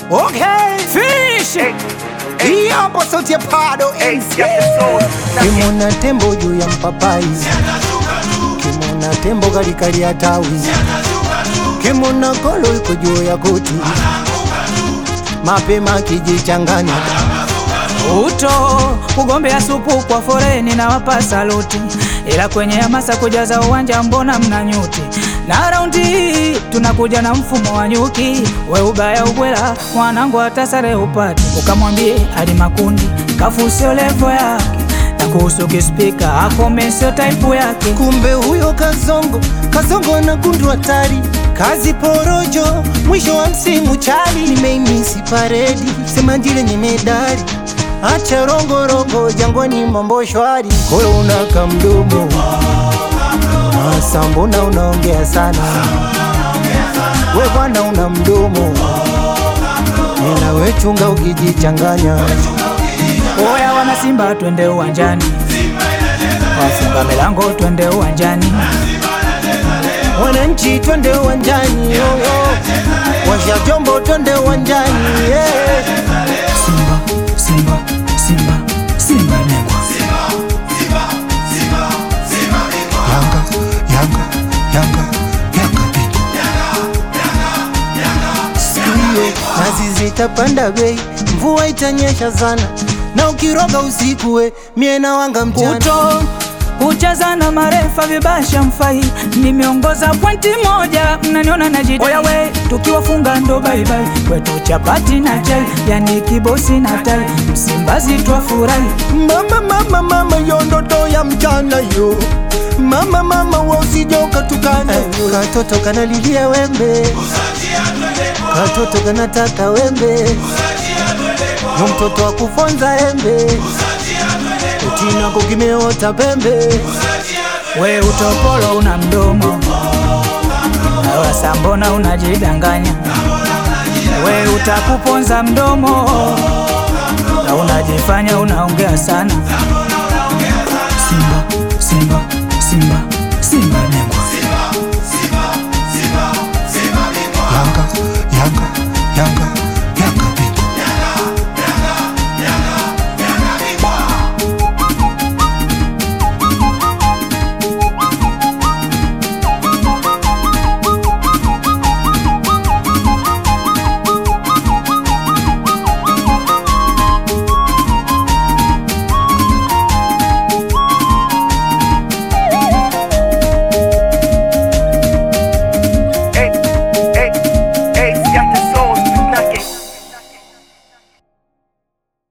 Okay, finish. Hii hapo sauti ya Pado MC. Kimona tembo juu ya mpapai, kimona tembo kalikali ya tawi, kimona kolo iko juu ya kuti, mapema kijichanganya Uto kugombea supu kwa foreni na wapa saluti, ila kwenye hamasa kujaza uwanja mbona mna nyuti? Na raundi hii tunakuja na mfumo wa nyuki, we ubaya ubwela mwanangu atasare upate, ukamwambie hadi makundi kafu sio levo yake, na kuhusu kispika akome sio taipu yake. kumbe huyo kazongo kazongo na gundu hatari kazi porojo mwisho wa msimu chali nimeimisi paredi sema ndile nye medali acha rongorongo jangwani mambo shwari kolo unaka mdomo Masa mbona unaongea sana we bwana una mdomo ila we chunga ukijichanganya Oya wana Simba, twende uwanjani, wafunga milango, twende uwanjani. wananchi twende uwanjani yoyo washa jombo twende uwanjani yeah. Simba, Simba, Simba, Simba bingwa. Yanga, Yanga, Yanga, Yanga bingwa. Siku hiyo nazi zitapanda bei, mvua itanyesha sana, na ukiroga usiku we mie na wanga mchana. Kuto kucheza na marefa vibasha mfai, nimeongoza pointi moja, mnaniona najidai. Oya we, tukiwafunga ndo baibai, kwetu chapati na chai, yani kibosi na tai, Msimbazi twafurahi. Mama, mama, mama, yo ndoto ya mchana yo Mama, mama, wa usije ukatukana yo Katoto kanalilia wembe Katoto kanataka wembe Yo mtoto wa kufonza embe Utina kukimeota pembe We utopolo una mdomo, wasa mbona unajidanganya? We utakuponza mdomo na unajifanya unaongea sana.